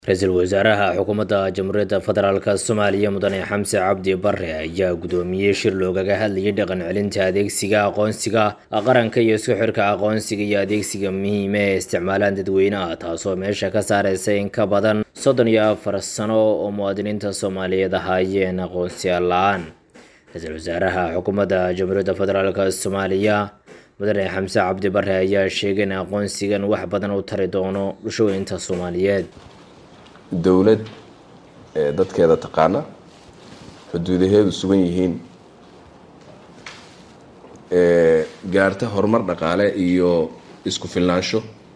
ra-iisul wasaaraha xukuumadda jamhuuriyadda federaalk soomaaliya mudane xamse cabdi bare ayaa gudoomiyey shir loogaga hadlayay dhaqan celinta adeegsiga aqoonsiga qaranka iyo isku xirka aqoonsiga iyo adeegsiga muhiima ee isticmaalaan dadweynaha taasoo meesha ka saareysa in ka badan soddon iyo afar sano oo muwaadiniinta soomaaliyeed ahaayeen aqoonsiyaal la-aan ra-iisul wasaaraha xukuumadda jamhuuriyadda federaalk soomaaliya mudane xamse cabdi bare ayaa sheegay in aqoonsigan wax badan u tari doono bulshooyinta soomaaliyeed dowlad ee dadkeeda taqaana xuduudaheedu sugan yihiin ee gaarta horumar dhaqaale iyo isku filnaansho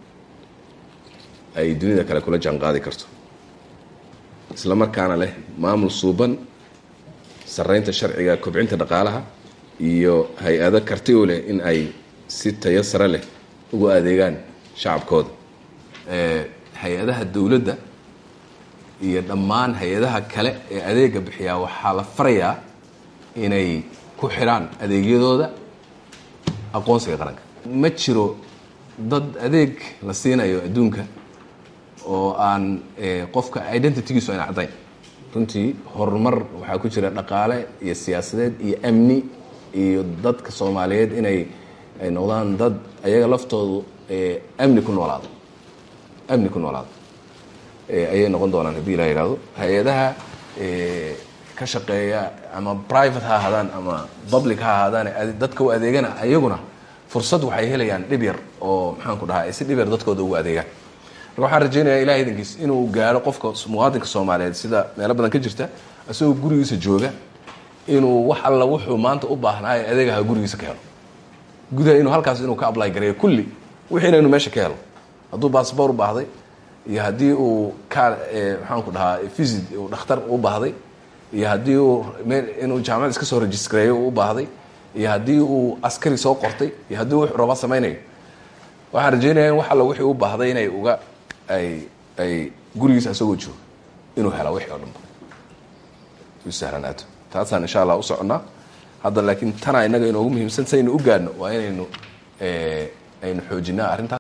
ay dunida kale kula jaan qaadi karto isla markaana leh maamul suuban sarreynta sharciga kobcinta dhaqaalaha iyo hay-ado karti u leh in ay si tayo sare leh ugu adeegaan shacabkooda hay-adaha dowladda iyo dhammaan hay-adaha kale ee adeega bixiyaa waxaa la farayaa inay ku xidhaan adeegyadooda aqoonsiga qaranka ma jiro dad adeeg la siinayo adduunka oo aan qofka identitygiisu ayna caddayn runtii horumar waxaa ku jira dhaqaale iyo siyaasadeed iyo amni iyo dadka soomaaliyeed inay ay noqdaan dad ayaga laftoodu amni ku noolaado amni ku noolaado ayay noqon doonaan haddii la yidhahdo hay-adaha ka shaqeeya ama private ha ahaadaan ama public ha ahaadaan dadka u adeegana ayaguna fursad waxay helayaan dhib yar oo maxaan ku dhahaa si dhib yar dadkooda ugu adeegaan marka waxaan rajaynayaa ilahay idankiis inuu gaaro qofka muwaadinka soomaaliyeed sida meelo badan ka jirta isagoo gurigiisa jooga inuu wax alla wuxuu maanta u baahnaa ee adeegaha gurigiisa ka helo gudaha inuu halkaas inuu ka apply gareeyo kulli wixiina inuu meesha ka helo hadduu baasboor u baahday iyo haddii uu ka maxaan ku dhahaa visit uu dhakhtar u baahday iyo haddii uu inuu jaamacad iska soo registareeyo u baahday iyo haddii uu askari soo qortay iyo haddii uu raba samaynayo waxaan rajeynaya in wax alla wixii u baahday inay uga ay ay gurigiisa isagoo jooga inuu hela wixii oo dhanba u sahlanaato taasaan insha allah u soconnaa hadda laakiin tanaa innaga inoogu muhiimsan saynu u gaadhno waa inaynu aynu xoojinaa arrintaas